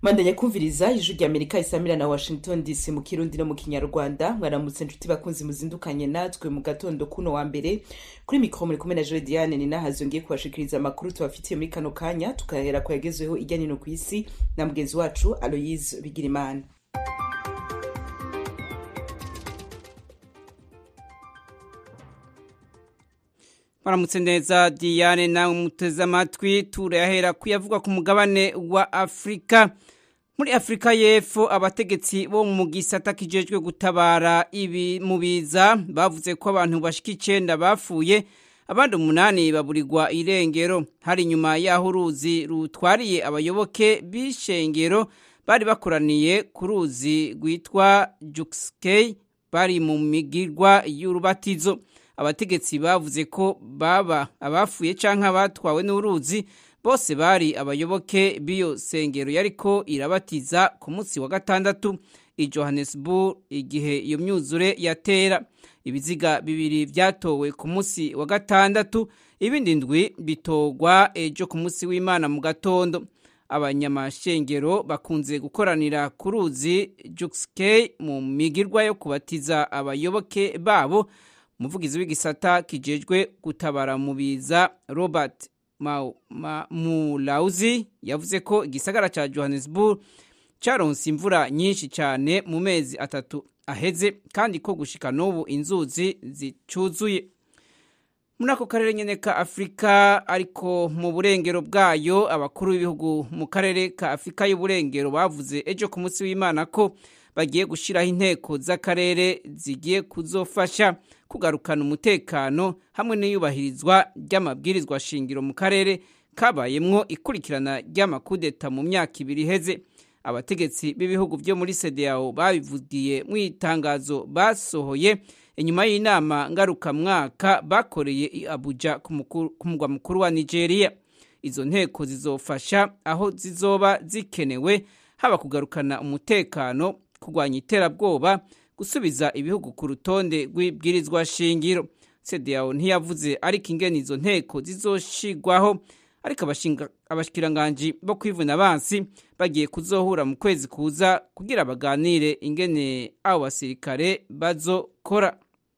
mandanya kumviriza ijwi rya amerika isamira na washington dc mu kirundi no mu kinyarwanda mwaramutse nshuti bakunzi muzindukanye natwe mu gatondo kuno wa mbere kuri mikoro muri kumwe na joe diane ni nahazi yongeye kubashikiriza amakuru tubafitiye muri kano kanya tukahera ku yagezweho ijya nino ku isi na mugenzi wacu aloyise bigirimana Maramutse neza Diane na muteze amatwi turayahera kuyavugwa ku mugabane wa Afrika. Muri Afrika y'Epfo abategetsi bo mu gisata kijejwe gutabara ibi mubiza bavuze ko abantu bashika icenda bapfuye abandi umunani baburirwa irengero hari nyuma y'aho uruzi rutwariye abayoboke b'ishengero bari bakoraniye ku ruzi rwitwa Juxkei bari mu migirwa y'urubatizo abategetsi bavuze ko baba abafuye canke abatwawe n'uruzi bose bari abayoboke b'iyo sengero yariko irabatiza ku munsi wa gatandatu i Johannesburg igihe iyo myuzure yatera ibiziga bibiri vyatowe ku munsi wa gatandatu ibindi ndwi bitogwa ejo ku munsi w'Imana mu gatondo abanyamashengero bakunze gukoranira ku ruzi Juxkei mu migirwa yo kubatiza abayoboke babo umuvugizi w'igisata kijejwe gutabara mu biza Robert Mulauzi yavuze ko igisagara ca Johannesburg caronse imvura nyinshi cyane mu mezi atatu aheze kandi ko gushika n'ubu inzuzi zicuzuye muri ako karere nyene ka afurika ariko mu burengero bwayo abakuru b'ibihugu mu karere ka afurika y'uburengero bavuze ejo ku munsi w'imana ko bagiye gushyiraho inteko z'akarere zigiye kuzofasha kugarukana umutekano hamwe n'iyubahirizwa ry'amabwirizwa shingiro mu karere kabayemwo ikurikirana ry'amakudeta mu myaka ibiri iheze abategetsi b'ibihugu byo muri CEDEAO babivugiye mu itangazo basohoye inyuma y'inama ngarukamwaka bakoreye i Abuja ku mugwa mukuru wa Nigeria izo nteko zizofasha aho zizoba zikenewe haba kugarukana umutekano kurwanya iterabwoba gusubiza ibihugu ku rutonde rw'ibwirizwa shingiro CEDEAO ntiyavuze ariko ingene izo nteko zizoshigwaho ariko abashikiranganji bo kwivuna abansi bagiye kuzohura mu kwezi kuza kugira baganire ingene abo basirikare bazokora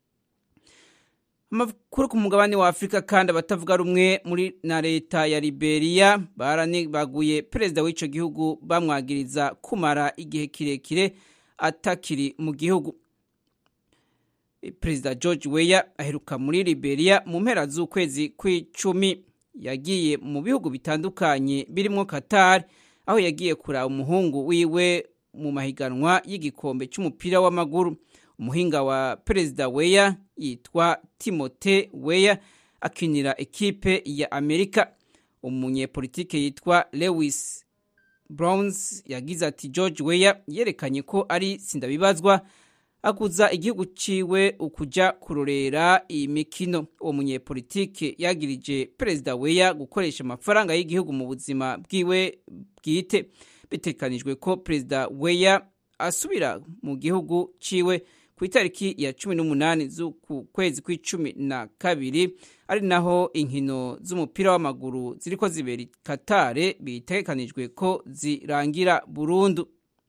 amakuru ku mugabane wa afurika kandi abatavuga rumwe muri na leta ya liberia baranibaguye perezida w'ico gihugu bamwagiriza kumara igihe kirekire atakiri mu gihugu perezida george weya aheruka muri liberia mu mpera z'ukwezi kw'icumi yagiye mu bihugu bitandukanye birimo qatar aho yagiye kuraba umuhungu wiwe mu mahiganwa y'igikombe cy'umupira w'amaguru umuhinga wa perezida weya yitwa timote weya akinira ekipe ya amerika umunyepolitike yitwa lewis browns yagize ati george weya yerekanye ko ari sindabibazwa akuza igihugu ciwe ukuja kurorera iyi mikino uwo munyepolitike yagirije perezida weya gukoresha amafaranga y'igihugu mu buzima bwiwe bwite bitekanijwe ko perezida weya asubira mu gihugu ciwe ku itariki ya cumi n'umunani z'uku kwezi kw'icumi na kabiri ari naho inkino z'umupira w'amaguru ziriko zibera katare bitekanijwe ko zirangira burundu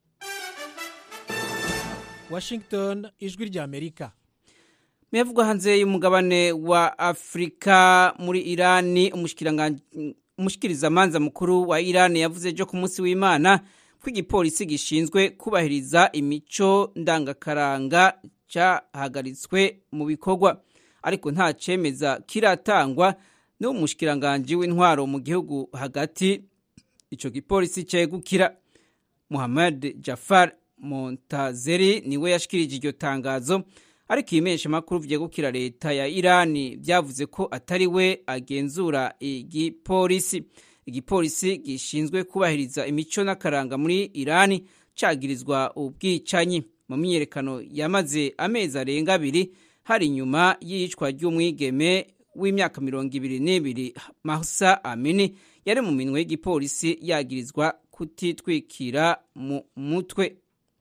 Washington ijwi rya Amerika Mevugwa hanze y'umugabane wa Afrika muri Irani umushikiriza manza mukuru wa Irani yavuze ejo ku munsi w'Imana ko igipolisi gishinzwe kubahiriza imico ndangakaranga cyahagaritswe mu bikorwa ariko nta cemeza kiratangwa n'umushikiranganje w'intwaro mu gihugu hagati ico gipolisi cegukira Muhammad Jafar Montazeri niwe yashikirije iryo tangazo ariko ibimenyesha makuru vyegukira leta ya Irani vyavuze ko atari we agenzura igipolisi igipolisi gishinzwe kubahiriza imico n'akaranga muri Irani cagirizwa ubwicanyi mu myiyerekano yamaze amezi arenga abiri hari inyuma y'iyicwa ry'umwigeme w'imyaka mirongo ibiri n'ibiri Mahsa Amini yari mu minwe y'igipolisi yagirizwa kutitwikira mu mutwe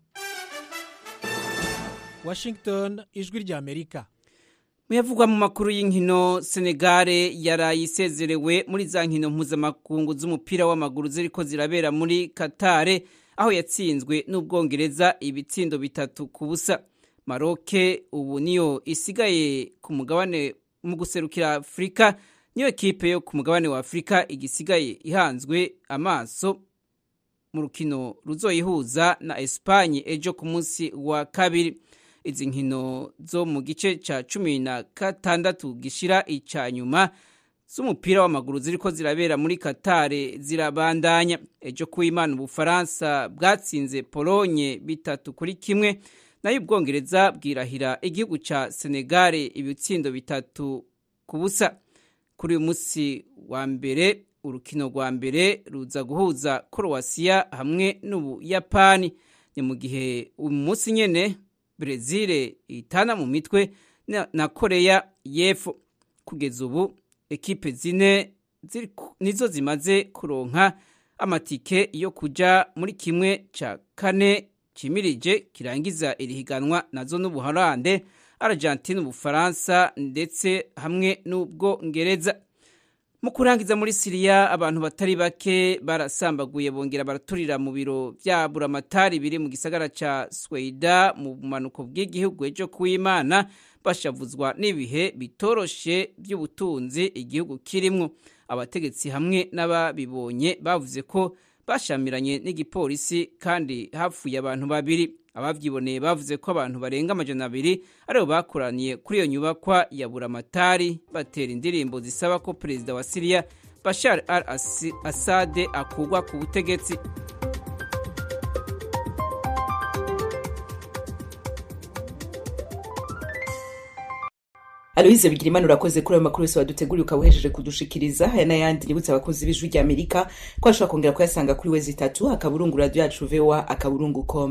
Washington ijwi rya Amerika muyavugwa mu makuru y'inkino Senegale yarayisezerewe muri za nkino mpuzamakungu z'umupira w'amaguru ziriko zirabera muri Katare aho yatsinzwe n'ubwongereza ibitsindo bitatu ku busa maroke ubu niyo isigaye ku mugabane mu guserukira afurika niyo kipe yo ku mugabane wa afurika igisigaye ihanzwe amaso mu rukino ruzoyihuza na esipanye ejo ku munsi wa kabiri izi nkino zo mu gice cya cumi na gatandatu gishira icya nyuma z'umupira w'amaguru ziriko zirabera muri katare zirabandanya ejo kuw'imana ubufaransa bwatsinze polonye bitatu kuri kimwe nayo ubwongereza bwirahira igihugu cya senegare ibitsindo bitatu ku busa kuri uyu munsi wa mbere urukino rwa mbere ruza guhuza korowasiya hamwe n'ubuyapani ni mu gihe uyu munsi nyine brezil itana mu mitwe na koreya y'epfo kugeza ubu ekipe zine nizo zimaze kuronka amatike yo kuja muri kimwe cya kane kimirije kirangiza iri higanwa nazo n'ubuholande argentine ubufaransa ndetse hamwe n'ubwongereza mu kurangiza muri siriya abantu batari bake barasambaguye bongera baraturira mu biro bya buramatari biri mu gisagara cya sweda mu bumanuko bw'igihugu ejo kuw'imana bashavuzwa n'ibihe bitoroshe by'ubutunzi igihugu kirimwo abategetsi hamwe n'ababibonye bavuze ko bashamiranye n'igipolisi kandi hapfuye abantu babiri abavyiboneye bavuze ko abantu barenga amajana abiri aribo bakoraniye kuri iyo nyubakwa ya buramatari batera indirimbo zisaba ko perezida wa siriya bashar al asade akugwa ku butegetsi aloyize bigira imana urakoze kuri ayo makuru yose waduteguriye ukaba uhejeje kudushikiriza aya n'ayandi nibutse abakunzi b'ijwi rya amerika ko ashobora kongera kuyasanga kuri we zitatu akaburungu radiyo yacu vowa akaburungu com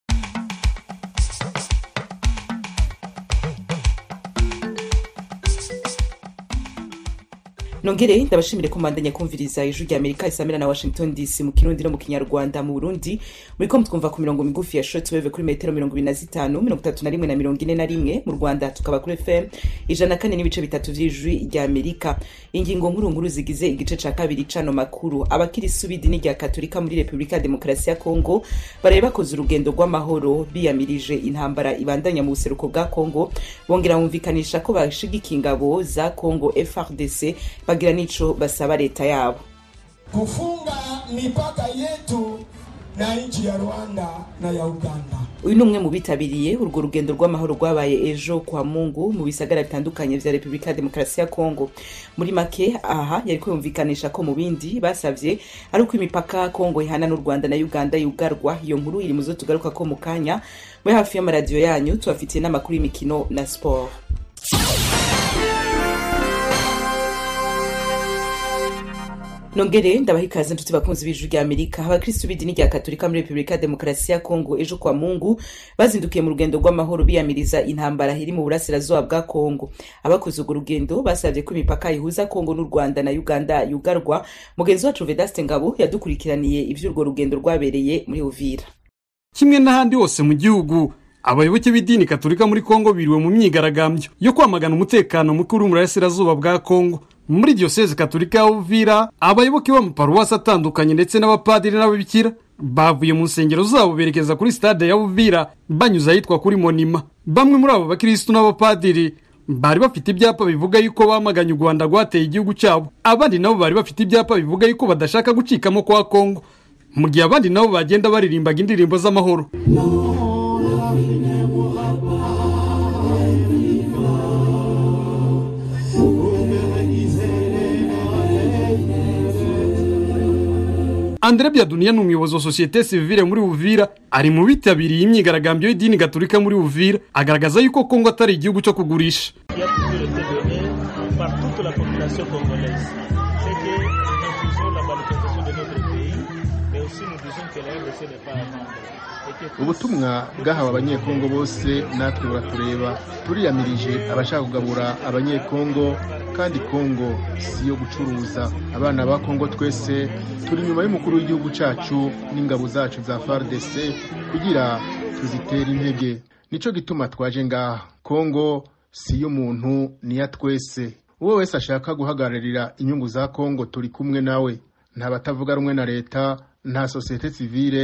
nongere ndabashimire ko mbandanya kumviriza ijwi rya amerika isamira na washington dc mu kirundi no mu kinyarwanda mu burundi muriko mutwumva ku mirongo migufi ya shortwave kuri metero mirongo ibiri na zitanu mirongo itatu na rimwe na mirongo ine na rimwe mu rwanda tukaba kuri fm ijana na kane n'ibice bitatu vy'ijwi rya amerika ingingo nkuru nkuru zigize igice ca kabiri cano makuru abakirisu b'idini rya katolika muri repubulika ya demokarasi ya kongo baraye bakoze urugendo rw'amahoro biyamirije intambara ibandanya mu buseruko bwa kongo bongera bumvikanisha ko bashigikiye ingabo za kongo frdc bagira n'ico basaba leta yabo kufunga mipaka yetu na nchi ya Rwanda na ya Uganda. uyu ni umwe mu bitabiriye urwo rugendo rw'amahoro rwabaye ejo kwa mungu mu bisagara bitandukanye vya repubulika ya demokarasi ya kongo muri make aha yari kwiyumvikanisha ko mu bindi basavye ari uko imipaka kongo ihana n'u rwanda na uganda yugarwa iyo nkuru iri muzo tugaruka ko mu kanya muri hafi y'amaradiyo yanyu tubafitiye n'amakuru y'imikino na sport nongere ndabaha ikaze nshuti bakunzi b'ijwi rya amerika abakristu b'idini rya katolika muri repubulika ya demokarasi ya kongo ejo kwa mungu bazindukiye mu rugendo rw'amahoro biyamiriza intambara iri mu burasirazuba bwa kongo abakoze urwo rugendo basabye ko imipaka ihuza kongo n'u rwanda na uganda yugarwa mugenzi wacu vedaste ngabo yadukurikiraniye ivy'urwo rugendo rwabereye muri uvira kimwe n'ahandi hose mu gihugu abayoboke b'idini katolika muri kongo biriwe mu myigaragambyo yo kwamagana umutekano muke uri mu burasirazuba bwa kongo muri diyoseze katolika ya uvira abayoboke b'amaparuwasi atandukanye ndetse n'abapadiri n'ababikira bavuye mu nsengero zabo berekeza kuri stade ya uvira banyuze ahitwa kuri monima bamwe muri abo bakirisitu n'abapadiri bari bafite ibyapa bivuga yuko bamaganye u rwanda rwateye igihugu cyabo abandi nabo bari bafite ibyapa bivuga yuko badashaka gucikamo kwa kongo mu gihe abandi nabo bagenda baririmbaga indirimbo z'amahoro Andre Byaduniya ni umuyobozi wa sosiyete sivile muri Uvira ari mu bitabiriye imyigaragambyo y'idini gatolika muri Uvira agaragaza yuko Kongo atari igihugu cyo kugurisha qui a toujours été donné par toute la population congolaise. C'est que nous refusons la balkanisation de notre pays, mais aussi nous disons que la RDC n'est pas à vendre. Et que ubutumwa bwahawe abanyekongo bose natwe buratureba turiyamirije abashaka kugabura abanyekongo kandi kongo si iyo gucuruza abana ba kongo twese turi inyuma y'umukuru w'igihugu cyacu n'ingabo zacu za fardc kugira tuzitere intege nico gituma twaje ngaha kongo si iy'umuntu ni iya twese uwo wese ashaka guhagararira inyungu za kongo turi kumwe nawe nta batavuga rumwe na leta nta sosiyete sivile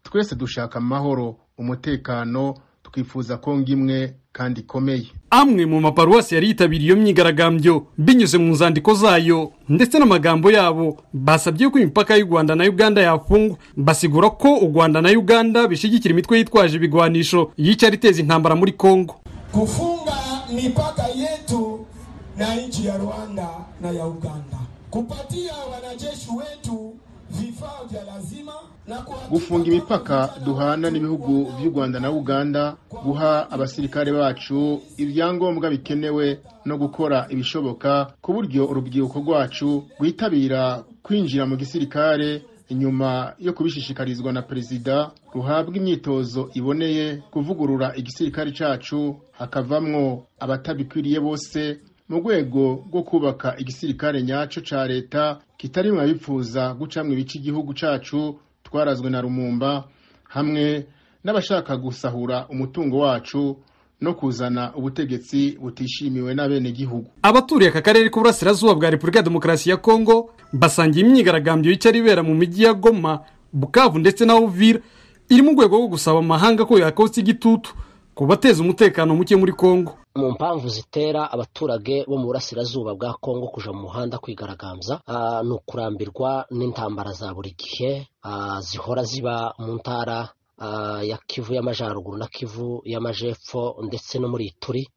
twese dushaka amahoro umutekano twifuza kongo imwe kandi ikomeye amwe mu maparuwasi yari yitabiriye iyo myigaragambyo binyuze mu nzandiko zayo ndetse n'amagambo yabo basabye ko imipaka y'u rwanda na uganda yafungwa basigura ko u rwanda na uganda bishyigikira imitwe yitwaje ibigwanisho yicara iteza intambara muri kongo kufunga mipaka yetu na nchi ya Rwanda na ya Uganda, kupatia wanajeshi wetu vifaa vya lazima na kuhakika gufunga imipaka duhana n'ibihugu by'u rwanda na uganda guha abasirikare bacu ibyangombwa bikenewe no gukora ibishoboka ku buryo urubyiruko rwacu rwitabira kwinjira mu gisirikare inyuma yo kubishishikarizwa na perezida ruhabwa imyitozo iboneye kuvugurura igisirikare cyacu hakavamwo abatabikwiriye bose mu rwego rwo kubaka igisirikare nyacyo cya leta kitari mu babipfuza gucamwa ibice igihugu cyacu twarazwe na rumumba hamwe n'abashaka gusahura umutungo wacu no kuzana ubutegetsi butishimiwe n'abenegihugu abaturiye aka karere k'uburasirazuba bwa repubulika ya demokarasi ya kongo basangiye imyigaragambyo yicara ibera mu mijyi ya goma bukavu ndetse na uvira iri mu rwego rwo gusaba amahanga ko yakotsa igitutu ku bateza umutekano muke muri kongo mu mpamvu zitera abaturage bo mu burasirazuba bwa kongo kuja mu muhanda kwigaragambya ah, ni ukurambirwa n'intambara za buri gihe ah, zihora ziba mu ntara ah, ya kivu y'amajyaruguru na kivu y'amajepfo ndetse no muri ituri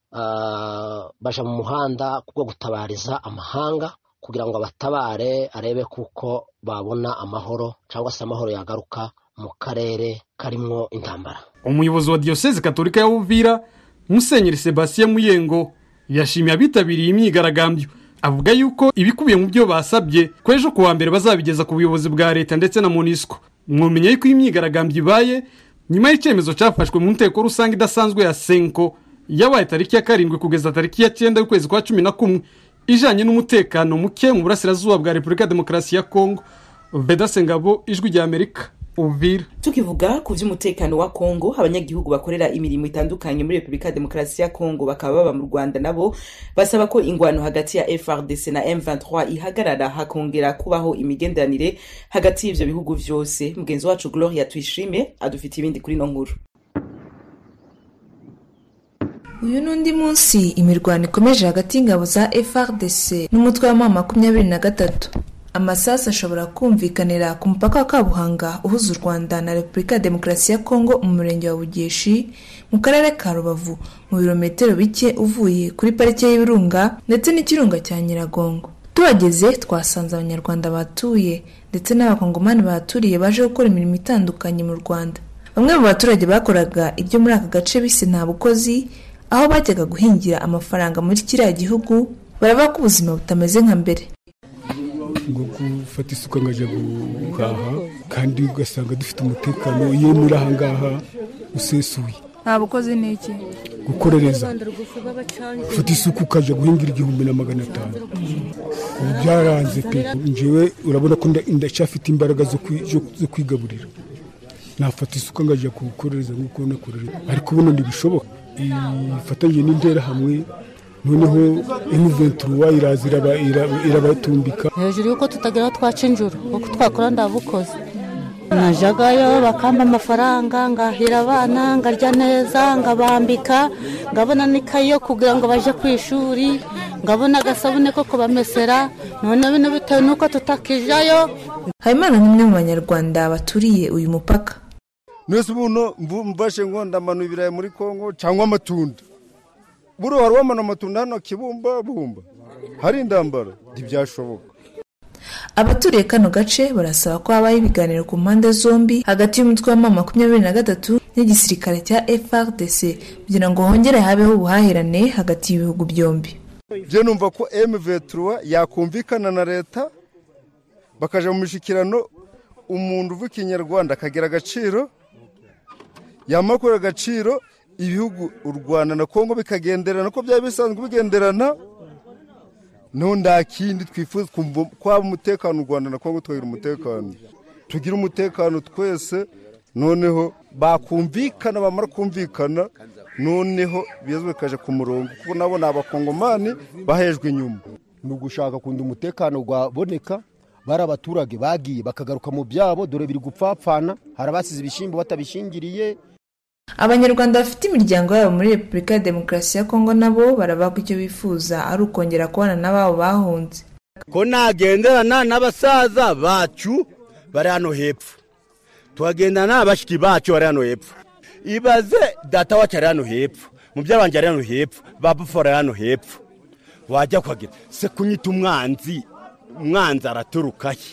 Ah, baja mu muhanda kubwo gutabariza amahanga kugira ngo abatabare arebe kuko babona amahoro cyangwa se amahoro yagaruka mu karere karimwo intambara umuyobozi wa diyoseze katolika ya uvira musenyeri sebastien muyengo yashimiye abitabiriye imyigaragambyo avuga yuko ibikubiye mu byo basabye ko ejo kuwa mbere bazabigeza ku buyobozi bwa leta ndetse na monisco mwumenya yuko iyi myigaragambyo ibaye nyuma y'icyemezo cyafashwe mu nteko rusange idasanzwe ya senko yabaye tariki ya karindwi kugeza tariki ya cyenda y'ukwezi kwa cumi na kumwe ijanye n'umutekano muke mu burasirazuba bwa repubulika ya demokarasi ya kongo vedase ngabo ijwi rya amerika uvira tukivuga ku by'umutekano wa kongo abanyagihugu bakorera imirimo itandukanye muri repubulika ya demokarasi ya kongo bakaba baba mu rwanda nabo basaba ko ingwano hagati ya frdc na m23 ihagarara hakongera kubaho imigenderanire hagati y'ivyo bihugu vyose mugenzi wacu gloria tuyishime adufitiye ibindi kuri ino nkuru uyu ni undi munsi imirwano ikomeje hagati y'ingabo za frdc n'umutwe wa mama makumyabiri na gatatu amasasu ashobora kumvikanira ku mupaka wa kabuhanga uhuza u rwanda na repubulika ya demokarasi ya kongo mu murenge wa bugeshi mu karere ka rubavu mu birometero bike uvuye kuri parike y'ibirunga ndetse n'ikirunga cya nyiragongo tuhageze twasanze abanyarwanda batuye ndetse n'abakongomani bahaturiye baje gukora imirimo itandukanye mu rwanda bamwe mu baturage bakoraga ibyo muri aka gace bise nta bukozi aho bajyaga guhingira amafaranga muri kiriya gihugu baravuga ko ubuzima butameze nka mbere ngo gufata isuka nkajya guhaha kandi ugasanga dufite umutekano iyo muri aha ngaha usesuye nta bukozi ni iki gukorereza ufata isuka ukajya guhingira igihumbi na magana atanu ubu byaranze pe njyewe urabona ko nda- ndacyafite imbaraga zo kwi- zo- zo kwigaburira nafata isuka nkajya gukorereza nk'uko nakorera ariko ubuno ntibishoboka ifatanyije n'interahamwe noneho emuventuruwa iraza iraba- iraba- irabatumbika hejuru y'uko tutagira aho twaca injuru kuko twakora ndabukoze najagayo bakampa amafaranga ngahira abana ngarya neza ngabambika ngabona n'ikayi yo kugira ngo baje ku ishuri ngabona agasabune ko kubamesera none bino bitewe n'uko tutakijayo habimana ni umwe mu banyarwanda baturiye uyu mupaka mwese ubuno mvashe ngo ndamanu ibirayi muri kongo cyangwa amatunda buriya wari wamana amatunda hano kibumba bumba hari indambara ntibyashoboka abaturiye kano gace barasaba ko habaho ibiganiro ku mpande zombi hagati y'umutwe wa mama makumyabiri na gatatu n'igisirikare cya frdc kugira ngo hongere habeho ubuhahirane hagati y'ibihugu byombi byo numva ko mv3 yakumvikana na leta bakaja mu mishyikirano umuntu uvuga ikinyarwanda akagira agaciro yamara kubera agaciro ibihugu u rwanda na kongo bikagenderana uko byaba bisanzwe bigenderana no nta kindi twifuza kumva kwaba umutekano u rwanda na kongo tukagira umutekano tugire umutekano twese noneho bakumvikana bamara kumvikana noneho ibibazo bikaje ku murongo kuko nabo ni abakongomani bahejwe inyuma ni ugushaka kundi umutekano waboneka bari abaturage bagiye bakagaruka mu byabo dore biri gupfapfana hari abasize ibishyimbo batabishingiriye abanyarwanda bafite imiryango yabo muri repubulika ya demokarasi ya kongo nabo barabagwa icyo bifuza ari ukongera kubana n'ababo bahunze ko nagenderana n'abasaza bacu bari hano hepfo tukagendana n'abashiki bacu bari hano hepfo ibaze data wacu ari hano hepfo mubyara wanjye ari hano hepfo babufu ari hano hepfo wajya kuhagira se kunyita umwanzi umwanzi araturukahe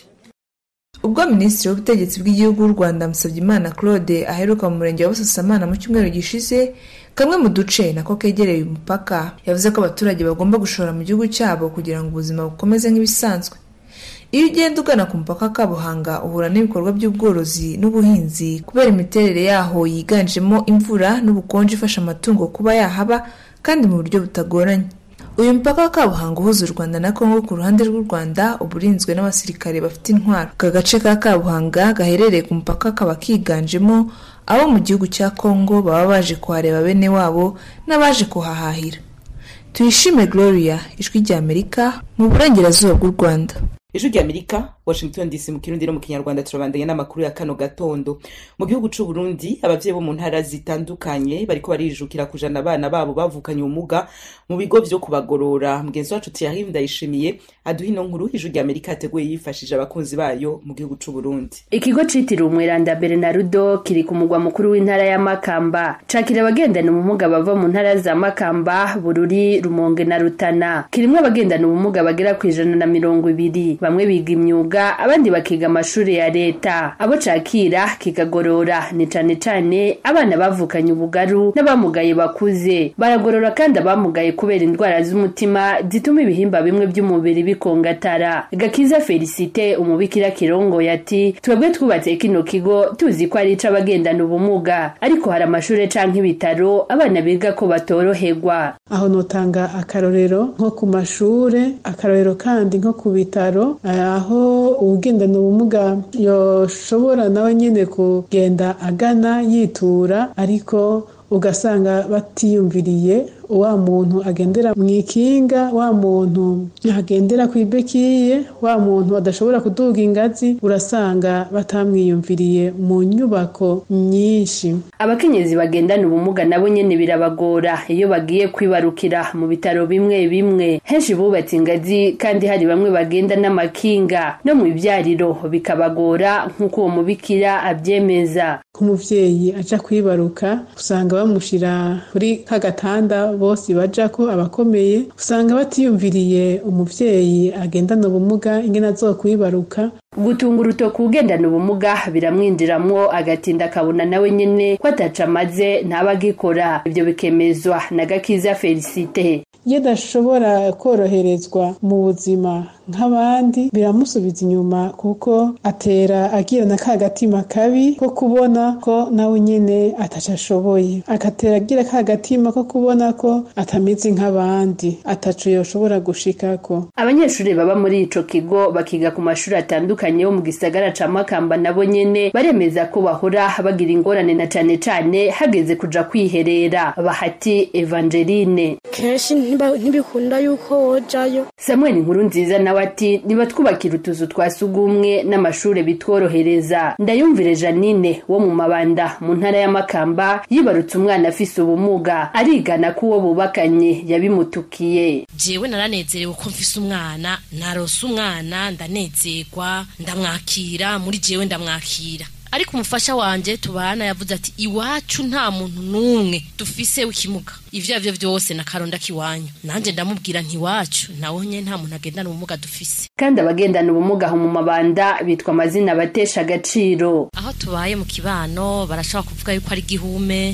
ubwo minisitiri w'ubutegetsi bw'igihugu w'u rwanda musabyimana claude aheruka mu murenge wa busasamana mu cyumweru gishize kamwe mu duce nako kegereye umupaka yavuze ko abaturage bagomba gushora mu gihugu cyabo kugira ngo ubuzima bukomeze nk'ibisanzwe iyo ugenda ugana ku mupaka wa kabuhanga uhura n'ibikorwa by'ubworozi n'ubuhinzi kubera imiterere yaho yiganjemo imvura n'ubukonje ifasha amatungo kuba yahaba kandi mu buryo butagoranye uyu mupaka wa kabuhanga uhuza u rwanda na kongo ku ruhande rw'u rwanda uba urinzwe n'abasirikare bafite intwaro aka gace ka kabuhanga gaherereye ku mupaka kaba kiganjemo abo mu gihugu cya kongo baba baje kuhareba bene wabo n'abaje kuhahahira tuyishime gloria ijwi ry'amerika mu burengerazuba bw'u rwanda ijwi ry'amerika washington dc mu kirundi no mu kinyarwanda turabandanya n'amakuru ya kano gatondo mu gihugu c'u burundi abavyeyi bo mu ntara zitandukanye bariko barijukira kujana abana babo bavukanye ubumuga mu bigo vyo kubagorora mugenzi wacu thierry ndayishimiye aduha ino nkuru ijwi ry'amerika yateguye yifashije abakunzi bayo mu gihugu c'u burundi ikigo citiriwe umweranda bernarudo kiri ku mugwa mukuru w'intara ya makamba cakira abagendana ubumuga bava mu ntara za makamba bururi rumonge na rutana kirimwo abagendana ubumuga bagera ku ijana na mirongo ibiri bamwe biga imyuga abandi bakiga amashuri ya leta abo cakira kikagorora ni cane cane abana bavukanye ubugaru n'abamugaye bakuze baragorora kandi abamugaye kubera indwara z'umutima zituma ibihimba bimwe by'umubiri bikongatara gakiza felicite umubikira kirongoye ati twebwe twubatse kino kigo tuzi ko ari ic'abagendana ubumuga ariko hari amashuri canke ibitaro abana biga ko batoroherwa aho notanga akarorero nko ku mashure akarorero kandi nko ku bitaro aho uwugendana ubumuga yoshobora nawe nyine kugenda agana yitura ariko ugasanga batiyumviriye wa muntu agendera mu ikinga wa muntu agendera ku ibekiye wa muntu adashobora kuduga ingazi urasanga batamwiyumviriye mu nyubako nyinshi abakenyezi bagendana ubumuga nabo nyene birabagora iyo bagiye kwibarukira mu bitaro bimwe bimwe henshi bubatse ingazi kandi hari bamwe bagenda n'amakinga no mu ibyariro bikabagora nk'uko uwo mubikira abyemeza ku muvyeyi aja kwibaruka usanga bamushira kuri ka gatanda bose baja ko abakomeye usanga batiyumviriye umuvyeyi agendana ubumuga ingene azokwibaruka gutunga urutoki ugendana ubumuga biramwinjiramwo agatinda akabona nawe nyene ko ataca amaze ntaba agikora ibyo bikemezwa na gakiza felicite iyo adashobora koroherezwa mu buzima nk'abandi biramusubiza inyuma kuko atera agira na ka gatima kabi ko kubona ko nawe nyene ataca ashoboye agatera agira ka gatima ko kubona ko atameze nk'abandi ataco yoshobora gushikako abanyeshuri baba muri ico kigo bakiga ku mashuri atandukanye yo mu gisagara ca makamba nabo nyene baremeza ko bahora bagira ingorane na cane cane hageze kuja kwiherera bahati evangeline kenshi ntibikunda yuko wojayo samuel inkuru nziza nawe ati niba twubakira utuzu twa sugumwe n'amashure bitworohereza ndayumvire janine wo mu mabanda mu ntara ya makamba yibarutse umwana afise ubumuga arigana ko uwo bubakanye yabimutukiye jewe naranezerewe ko mfise umwana narose umwana ndanezerwa ndamwakira muri jewe ndamwakira ariko umufasha wanje tubana yavuze ati iwacu nta muntu n'umwe dufise w'ikimuga ivyo arivyo vyose na karonda kiwanyu nanje ndamubwira ntiwacu nawe nye nta muntu agendana ubumuga dufise kandi abagendana ubumuga aho mu mabanda bitwa amazina abatesha agaciro aho tubaye mu kibano barashobora kuvuga yuko ari gihume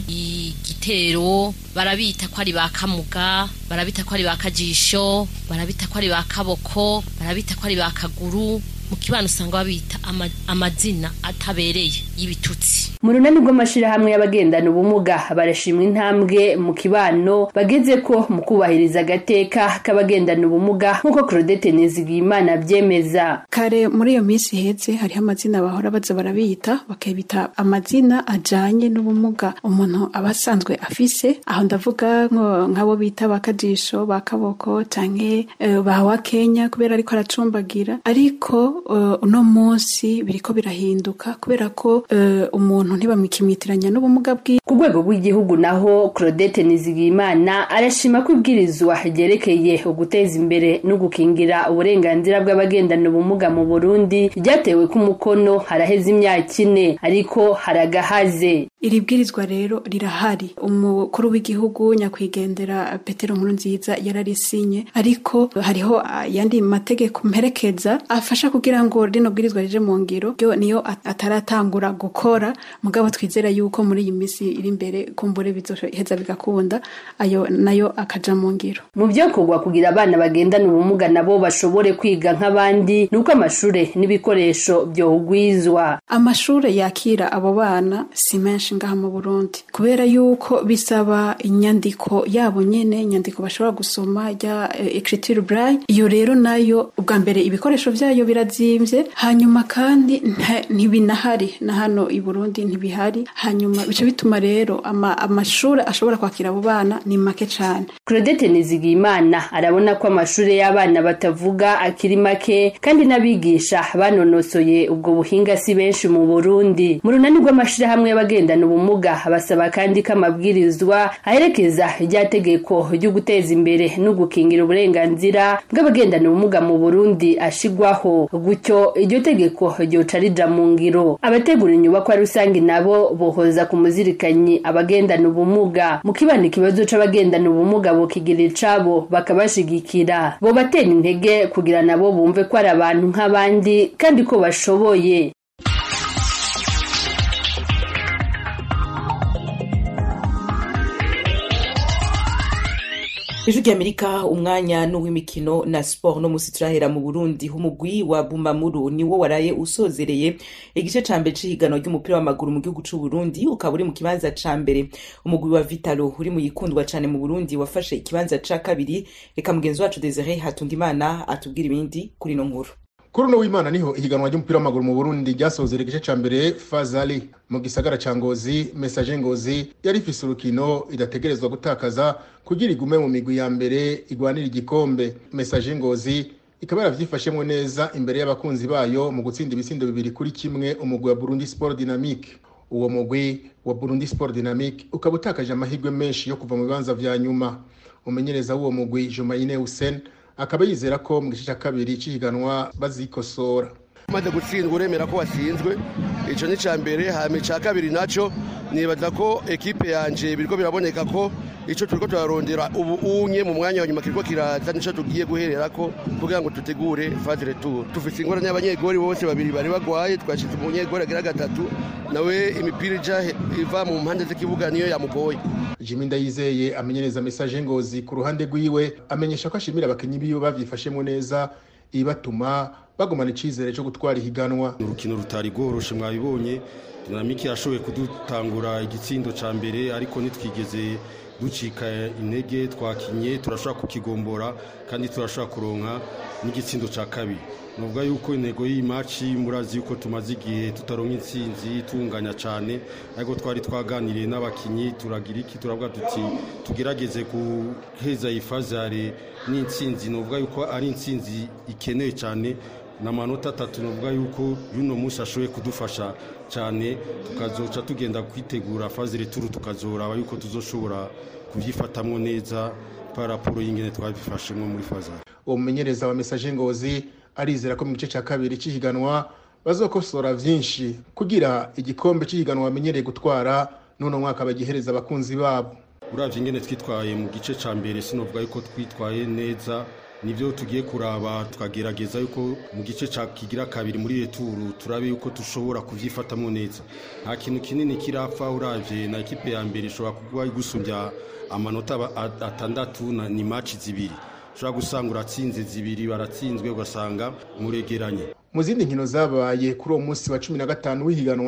igitero barabita ko ari ba kamuga barabita ko ari ba kajisho barabita ko ari ba kaboko barabita ko ari ba kaguru mu kibano usanga babita ama, amazina atabereye y'ibitutsi mu runani rw'amashirahamwe y'abagendana ubumuga barashimwa intambwe mu kibano bageze ko mu kubahiriza agateka k'abagendana ubumuga nk'uko Claudette Nizigiyimana abyemeza kare muri iyo minsi ihetse hariho amazina bahora baza barabita bakabita amazina ajanye n'ubumuga umuntu aba asanzwe afise aho ndavuga nk'abo bita bakajisho bakaboko canke uh, bawa Kenya kubera ariko aracumbagira ariko uh, uno munsi biriko birahinduka kubera ko uh, umuntu ntibamwikimitiranya n'ubumuga bwiwe ku rwego rw'igihugu naho Claudette Nizigiyimana arashima ko ibwirizwa ryerekeye uguteza imbere no gukingira uburenganzira bw'abagendana ubumuga mu Burundi ryatewe ku mukono haraheze imyaka ine ariko haragahaze iri bwirizwa rero rirahari umukuru w'igihugu nyakwigendera Petero Nkurunziza yararisinye ariko hariho ayandi mategeko mperekeza afasha kugira ngo rino bwirizwa rije mu ngiro ryo niyo ataratangura gukora mugabo twizera yuko muri iyi minsi iri imbere kumbure bizoheza bigakunda ayo nayo akaja mu ngiro mu byokorwa kugira abana bagendana ubumuga nabo bashobore kwiga nk'abandi nuko amashure n'ibikoresho byohugwizwa amashure yakira abo bana si menshi ngaha mu Burundi kubera yuko bisaba inyandiko yabo nyene inyandiko bashobora gusoma ya écriture braille iyo rero nayo ubwa mbere ibikoresho vyayo birazimvye hanyuma kandi ntibinahari na hano i Burundi ntibihari hanyuma bica bituma rero ama, amashure ashobora kwakira abo bana ni make cane Claudette Nizigiyimana arabona ko amashure y'abana batavuga akiri make kandi n'abigisha banonosoye ubwo buhinga si benshi mu Burundi mu runani rw'amashirahamwe y'abagendana ubumuga basaba kandi ko amabwirizwa aherekeza rya tegeko ryo guteza imbere no gukingira uburenganzira bw'abagendana ubumuga mu Burundi ashigwaho gutyo iryo tegeko ryoca rija mu ngiro abategura inyubakwa rusange nabo bohoza ku muzirikanyi abagendana ubumuga mu kibanda ikibazo c'abagendana ubumuga bokigira icabo bakabashigikira bo batera intege kugira nabo bumve ko ari abantu nk'abandi kandi ko bashoboye ijwi ry'amerika umwanya n'uw'imikino na siporo no musi turahera mu burundi umugwi wa bumamuru niwo waraye usozereye igice ca mbere c'ihiganwa ry'umupira w'amaguru mu gihugu c'u burundi ukaba uri mu kibanza ca mbere umugwi wa vitalo uri mu yikundwa cane mu burundi wafashe ikibanza ca kabiri reka mugenzi wacu desire hatungimana atubwira ibindi kuri ino nkuru kuri uno w'imana niho ihiganwa ry'umupira w'amaguru mu burundi ryasozera igice ca mbere fazali mu gisagara ca ngozi mesaje ngozi yari ifise urukino idategerezwa gutakaza kugira igume mu migwi ya mbere igwanira igikombe mesaje ngozi ikaba yaravyifashemwo neza imbere y'abakunzi bayo mu gutsinda ibitsindo bibiri kuri kimwe umugwi wa burundi sport dynamique uwo mugwi wa burundi sport dynamique ukaba utakaje amahirwe menshi yo kuva mu bibanza vya nyuma umumenyereza w'uwo mugwi jumayine hussein akaba yizera ko mu gice cya kabiri cy'ihiganwa bazikosora umaze gutsindwa uremera ko watsinzwe icyo ni icya mbere hanyuma icya kabiri nacyo nibaza ko ekipe yanjye biriko biraboneka ko icyo turiko turarondera ubu unye mu mwanya wa nyuma kiriko kiraza nicyo tugiye guherera ko kugira ngo dutegure faze retour dufite ingorane y'abanyegori bose babiri bari bagwaye twashyize umunyegori agira gatatu nawe imipira ija iva mu mpande z'ikibuga niyo yamugoye jimi ndayizeye amenyereza mesaje ngozi ku ruhande rwiwe amenyesha ko ashimira abakinnyi biwe bavyifashemo neza ibatuma bagumana icizere cyo gutwara ihiganwa urukino rutari rworoshe mwabibonye dinamike yashoboye kudutangura igitsindo ca mbere ariko nitwigeze ducika intege twakinye turashobora kukigombora kandi turashobora kuronka n'igitsindo ca kabiri nuvuga yuko intego y'iyi maci murazi yuko tumaze igihe tutaronka intsinzi tunganya cyane ariko twari twaganiriye n'abakinnyi turagira iki turavuga tuti tugerageze guheza iyi fazare n'intsinzi nuvuga yuko ari intsinzi ikenewe cyane ni amanota atatu nuvuga yuko y'uno munsi ashoboye kudufasha cyane tukazoca tugenda kwitegura fazire turu tukazoraba yuko tuzoshobora kubyifatamwo neza paraporo y'ingene twabifashemo muri fazare uwo mumenyereza wa mesaje ngozi arizera ko mu gice cya kabiri cy'ihiganwa bazokosora byinshi kugira igikombe cy'ihiganwa bamenyereye gutwara n'uno mwaka bagihereza abakunzi babo uravye ingene twitwaye mu gice ca mbere sinovuga yuko twitwaye neza nivyo tugiye kuraba tukagerageza yuko mu gice ca kigira kabiri muri returu turabe yuko dushobora kuvyifatamwo neza nta kintu kinini kirapfa uravye na ekipe ya mbere ishobora kuba gusumbya amanota atandatu ni maci zibiri ushobora gusanga uratsinze zibiri baratsinzwe ugasanga muregeranye mu zindi nkino zabaye kuri uwo munsi wa cumi na gatanu w'ihiganwa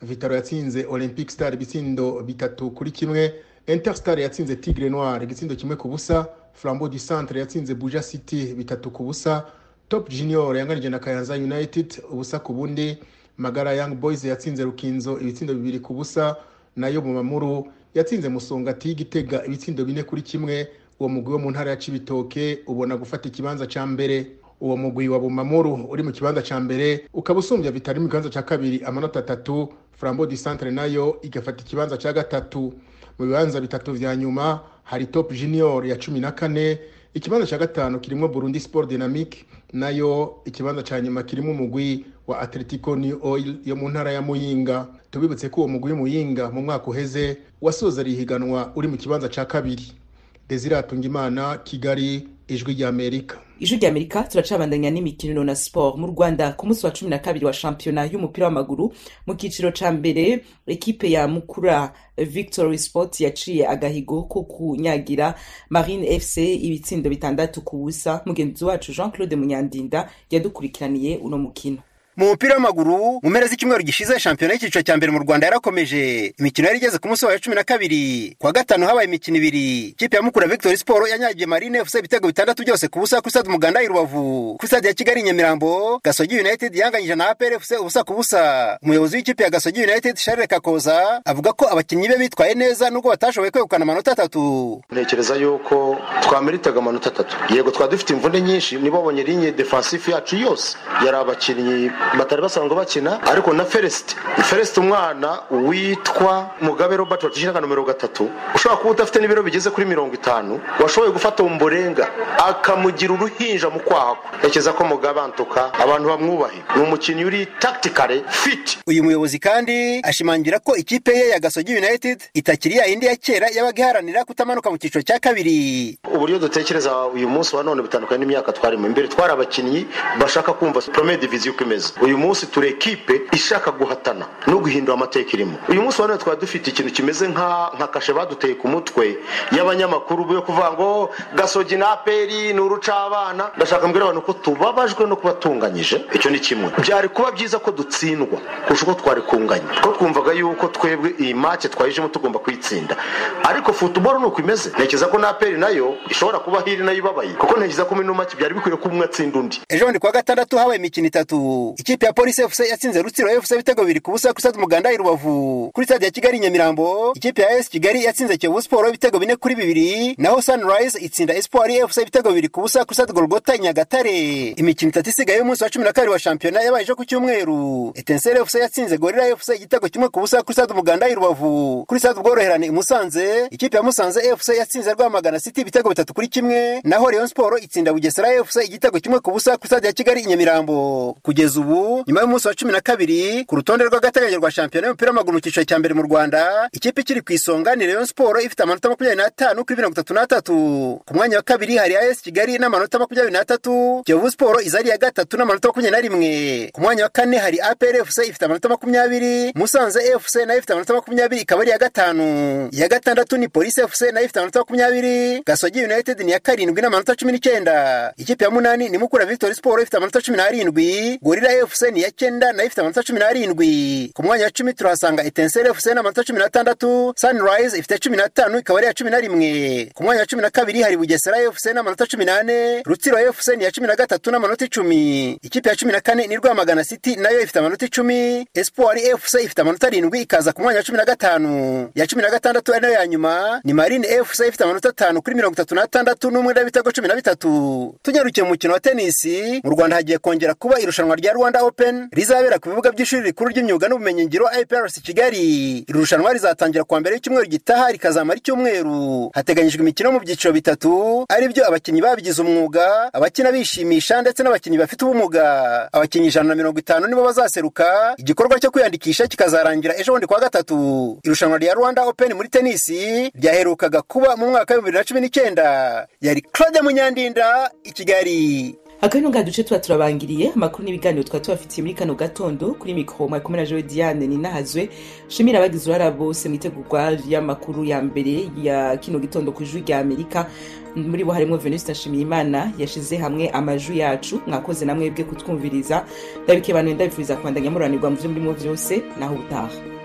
vitaro yatsinze olympic star ibitsindo bitatu kuri kimwe interstar yatsinze tigre noir igitsindo kimwe ku busa flambeau du centre yatsinze buja city bitatu ku busa top junior yanganije na kayanza united ubusa ku bundi magara young boys yatsinze rukinzo ibitsindo bibiri ku busa nayo mu mamuru yatsinze musongati y'igitega ibitsindo bine kuri kimwe uwo mugwi wo mu ntara ya cibitoke ubona gufata ikibanza ca mbere uwo mugwi wa bumamuru uri mu kibanza ca mbere ukaba usumbya vitari mu kibanza ca kabiri amanota atatu flambeau du centre nayo igafata ikibanza ca gatatu mu bibanza bitatu vya nyuma hari top junior ya cumi na kane ikibanza ca gatanu kirimwo burundi sport dynamique nayo ikibanza ca nyuma kirimo umugwi wa atletico new oil yo mu ntara ya muyinga tubibutse ko uwo mugwi w'umuyinga mu mwaka uheze wasoza rihiganwa uri mu kibanza ca kabiri desire atungimana kigali ijwi ry'amerika ijwi ry'amerika turacabandanya n'imikino na sport mu rwanda ku munsi wa cumi na kabiri wa shampiyona y'umupira w'amaguru mu kiciro ca mbere ekipe ya mukura victory sport yaciye agahigo ko kunyagira marine fc ibitsindo bitandatu ku busa mugenzi wacu jean claude munyandinda yadukurikiraniye uno mukino mu mupira w'amaguru mu mpera z'icyumweru gishize shampiyona y'icyiciro cya mbere mu rwanda yarakomeje imikino yari igeze ku munsi wayo cumi na kabiri kuwa gatanu habaye imikino ibiri ikipe ya mukura victory sport yanyagiye marine fc ibitego bitandatu byose ku busa kuri stade umuganda i rubavu kuri stade ya kigali i nyamirambo gasogi united yanganyije na apr fc ubusa ku busa umuyobozi w'ikipe ya gasogi united charles kakoza avuga ko abakinnyi be bitwaye neza nubwo batashoboye kwegukana amanota atatu ntekereza yuko twameritaga amanota atatu yego twari dufite imvune nyinshi nibo babonye linye defensive yacu yose yari abakinnyi batari basanzwe bakina ariko na feresite feresite umwana witwa mugabe robert wacishyiraga nomero gatatu ushobora kuba udafite n'ibiro bigeze kuri mirongo itanu washoboye gufata umurenga akamugira uruhinja mu kwaha kwe ntekereza ko mugabe antuka abantu bamwubahe ni umukinnyi uri tactically fit uyu muyobozi kandi ashimangira ko ikipe ye ya gasogi united itakiri ya yindi ya kera yabaga iharanira kutamanuka mu cyiciro cya kabiri uburyo dutekereza uyu munsi wa none bitandukanye n'imyaka twarimo imbere twari abakinnyi bashaka kumva premier division uko imeze uyu munsi turi ekipe ishaka guhatana no guhindura amateka irimo uyu munsi wa none twari dufite ikintu kimeze nka kashe baduteye ku mutwe y'abanyamakuru yo kuvuga ngo gasogi na aperi ni urucabana ndashaka mbwira abantu ko tubabajwe no kuba tunganyije icyo ni kimwe byari kuba byiza ko dutsindwa kurusha uko twari kunganya ko twumvaga yuko twebwe iyi make twayijemo tugomba kuyitsinda ariko futuboro ni uko imeze ntekereza ko na aperi nayo ishobora kuba hiri nayo ibabaye kuko ntekereza ko muri ino make byari bikwiye ko umwe atsinda undi ejo bundi kuwa gatandatu habaye imikino itatu ikipe ya polisi fc yatsinze rutsiro fc ibitego bibiri ku busa kuri stade umuganda i rubavu kuri stade ya kigali nyamirambo ikipe ya es kigali yatsinze kiyovu siporo ibitego bine kuri bibiri naho sunrise itsinda espoir fc ibitego bibiri ku busa kuri stade golgota i nyagatare imikino itatu isigaye y'umunsi wa cumi na kabiri wa shampiyona yabaye ejo ku cyumweru etensere fc yatsinze gorira fc igitego kimwe ku busa kuri stade umuganda i rubavu kuri stade ubworoherane i musanze ikipe ya musanze fc yatsinze rwamagana city ibitego bitatu kuri kimwe naho rayon siporo itsinda bugesera fc igitego kimwe ku busa kuri stade ya kigali i nyamirambo kugeza ubu nyuma y'umunsi wa cumi na kabiri ku rutonde rw'agateganyo rwa shampiyona y'umupira w'amaguru mu cyiciro cya mbere mu rwanda ikipe ikiri ku isonga ni rayon siporo ifite amanota makumyabiri n'atanu kuri mirongo itatu n'atatu ku mwanya wa kabiri hari as kigali n'amanota makumyabiri n'atatu kiyovu siporo iza ari iya gatatu n'amanota makumyabiri na rimwe ku mwanya wa kane hari apr fc ifite amanota makumyabiri musanze fc nayo ifite amanota makumyabiri ikaba ari iya gatanu iya gatandatu ni polisi fc nayo ifite amanota makumyabiri gasogi united ni iya karindwi n'amanota cumi n'icyenda ikipe ya munani ni mukura victory siporo ifite amanota cumi n'arindwi gorira fc ni iya cyenda nayo ifite amanota cumi n'arindwi ku mwanya wa cumi turahasanga etensere fc n'amanota cumi n'atandatu sunrise ifite cumi n'atanu ikaba ari iya cumi na rimwe ku mwanya wa cumi na kabiri hari bugesera fc n'amanota cumi n'ane rutsiro fc ni iya cumi na gatatu n'amanota icumi ikipe ya cumi na kane ni rwamagana city nayo ifite amanota icumi espoir fc ifite amanota arindwi ikaza ku mwanya wa cumi na gatanu ya cumi na gatandatu ari nayo ya nyuma ni marine fc ifite amanota atanu kuri mirongo itatu n'atandatu n'umwe n'ibitego cumi na bitatu tunyarukiye mu mukino wa tenisi mu rwanda hagiye kongera kuba irushanwa rya rwanda open rizabera ku bibuga by'ishuri rikuru ry'imyuga n'ubumenyingiro iprc kigali iri rushanwa rizatangira kuwa mbere y'icyumweru gitaha rikazamara icyumweru hateganyijwe imikino mu byiciro bitatu ari byo abakinnyi babigize umwuga abakina bishimisha ndetse n'abakinnyi bafite ubumuga abakinnyi ijana na mirongo itanu nibo bazaseruka igikorwa cyo kwiyandikisha kikazarangira ejo bundi kuwa gatatu irushanwa rya rwanda open muri tenisi ryaherukaga kuba mu mwaka w'ibihumbi bibiri na cumi n'icyenda yari claude munyandinda i kigali akabino nga duce tuba turabangiriye amakuru n'ibiganiro twaba tubafitiye muri kano gatondo kuri mikoro mwari kumwe na jowe diane ninahazwe shimira abagize uruhara bose mu itegurwa ry'amakuru ya mbere ya kino gitondo ku ijwi rya amerika muri bo harimo venuste nshimiyimana yashize hamwe amajwi yacu mwakoze namwe bwe kutwumviriza ndabike bantu ndabifuriza kwandanya muranirwa mu byo murimo byose naho ubutaha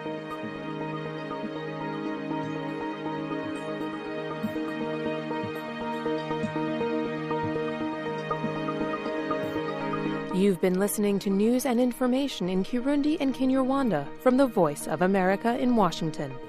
You've been listening to news and information in Kirundi and Kinyarwanda from the Voice of America in Washington.